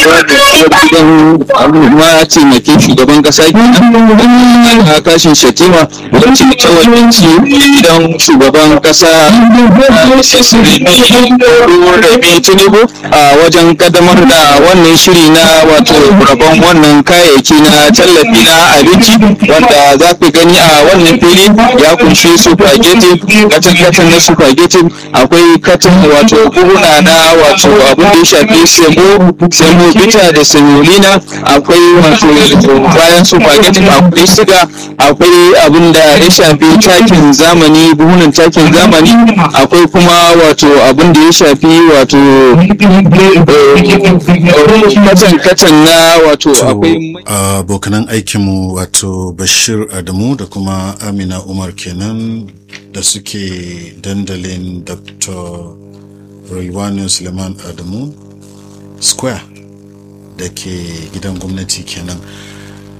gidan ma taimakin shugaban kasa kenan a kashin shatima wacce ta wakilci gidan shugaban kasa rabi tinubu a wajen kaddamar da wannan shiri na wato rabon wannan kayayyaki na tallafi na abinci wanda za ku gani a wannan fili ya kunshi spaghetti katon katon na spaghetti akwai katon wato buhuna na wato abin da ya shafi semo semo bita da semolina akwai wato bayan spaghetti akwai siga akwai abin da ya shafi takin zamani buhunan takin zamani akwai kuma wato abin da ya shafi wato katon katon na wato akwai abokanan aikinmu wato bashir adamu da kuma amina umar kenan da suke dandalin dr rilwani suleiman adamu square da ke gidan gwamnati kenan